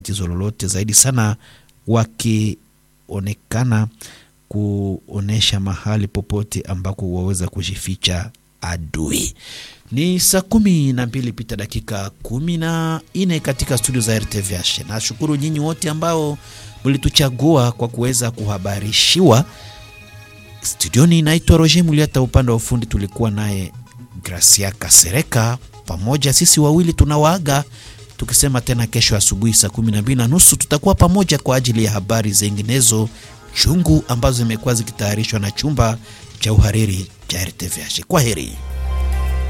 tatizo lolote zaidi sana wakionekana kuonesha mahali popote ambako waweza kujificha adui. Ni saa kumi na mbili pita dakika kumi na nne katika studio za RTVH. Nashukuru nyinyi wote ambao mlituchagua kwa kuweza kuhabarishiwa. Studioni naitwa Roger Muliata, upande wa ufundi tulikuwa naye Gracia Kasereka. Pamoja sisi wawili tunawaaga tukisema tena kesho asubuhi saa kumi na mbili na nusu tutakuwa pamoja kwa ajili ya habari zinginezo chungu ambazo zimekuwa zikitayarishwa na chumba cha uhariri cha RTVH. Kwa heri.